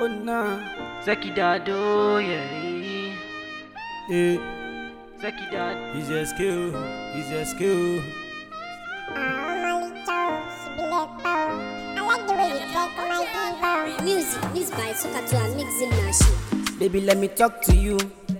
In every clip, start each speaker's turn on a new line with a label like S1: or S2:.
S1: Oh nah,
S2: Zeki Dado, yeah.
S1: eh,
S2: Zeki Dado.
S1: it's your skill, it's your skill.
S3: Music, this by Sokatu mixing machine.
S1: Baby, let me talk to you.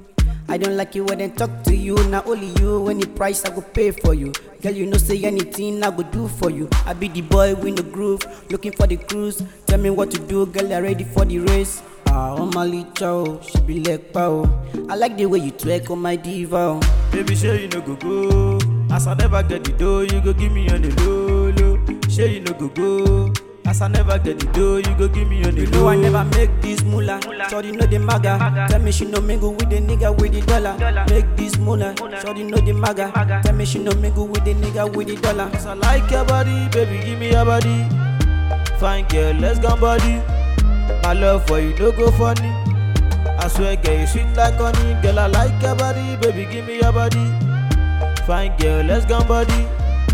S1: I don't like it when they talk to you. Not only you, when the price I go pay for you. Girl, you know say anything I go do for you. I be the boy with the groove, looking for the cruise. Tell me what to do, girl, I ready for the race. Ah, oh my little, she be like pow. I like the way you twerk on my diva. Baby, sure you no go go. As I never get the dough, you go give me on the low low. Sure you no go go. As I never get the dough, you go give me on the low. You know I never make this moolah. Shorty know the maga. Tell me she no mingle with the nigga with the dollar. Make this moolah. Shorty know the maga. Tell me she no mingle with the nigga with the dollar. Cause I like your body, baby, give me your body. Fine girl, let's go body. My love for you no go funny. I swear, girl, you sweet like honey. Girl, I like your body, baby, give me your body. Fine girl, let's go body.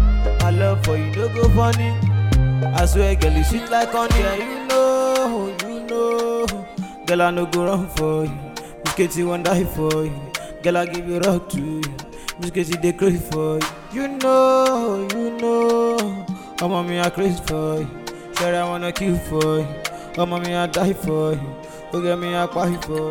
S1: My love for you no go funny. I swear, girl, you sweet like honey. Yeah, you know, you know. Girl, I no go run for you. Miss Katie won't die for you. Girl, I give you rock to you. Miss Katie they crazy for you. You know, you know. Oh, mommy, I crazy for you. Sure, I wanna kill for you. Oh, mommy, I die for you. Look at me, I cry for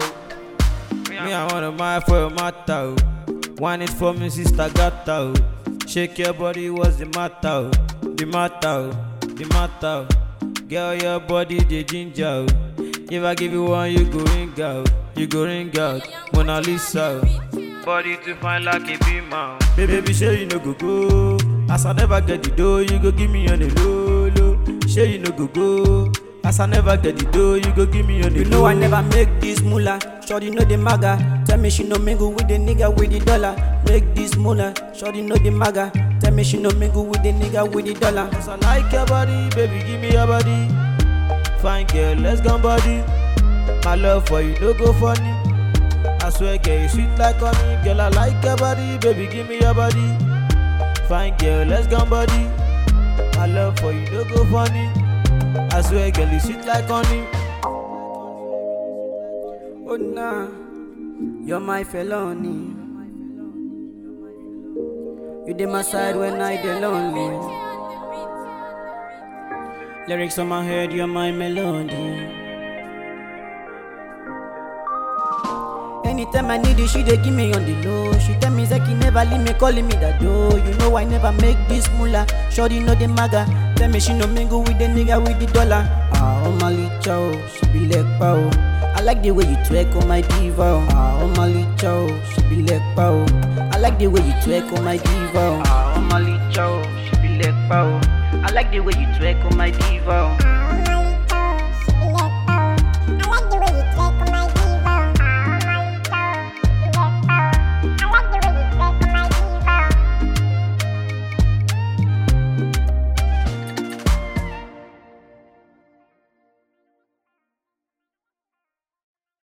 S1: you. Me, I wanna mind for your matter. oh. One is for me, sister gata. oh. Shake your body, what's the matter? oh? The matter, oh. the matter. oh. Girl, your body, the ginger. oh. If I give you one, you go ring out. You go ring out. Mona Lisa. oh. Body to find like a beamer. Baby, baby, sure you no go go. As I never get the dough, you go give me on the low low. Sure you no go go. As I never get the dough, you go give me on the You know I never make this moolah. Shorty know the maga. Tell me she no mingle with the nigga with the dollar. Make this moolah. Shorty know the maga. Tell me she no mingle with the nigga with the dollar. Cause I like your body, baby, give me your body. Fine girl, let's go body. My love for you no go funny. I swear, girl, you sweet like honey. Girl, I like your body, baby, give me your body. Fine girl, let's go body. My love for you no go funny. I swear, girl, you sweet like honey. Oh nah, you're my felony. You did my side when I did lonely. Lyrics on my head, you're my melody. Anytime I need it, she dey give me on the low. She tell me Zeki never leave me, calling me that dough. You know I never make this moolah. Shorty know the maga. Tell me she no mingle with the nigga with the dollar. Ah, oh my little, she be like pow. I like the way you twerk on my diva. Ah, oh my little, she be like pow. I like the way you twerk on my diva. Ah, oh my little, she be like pow. I like the way you twerk on my diva.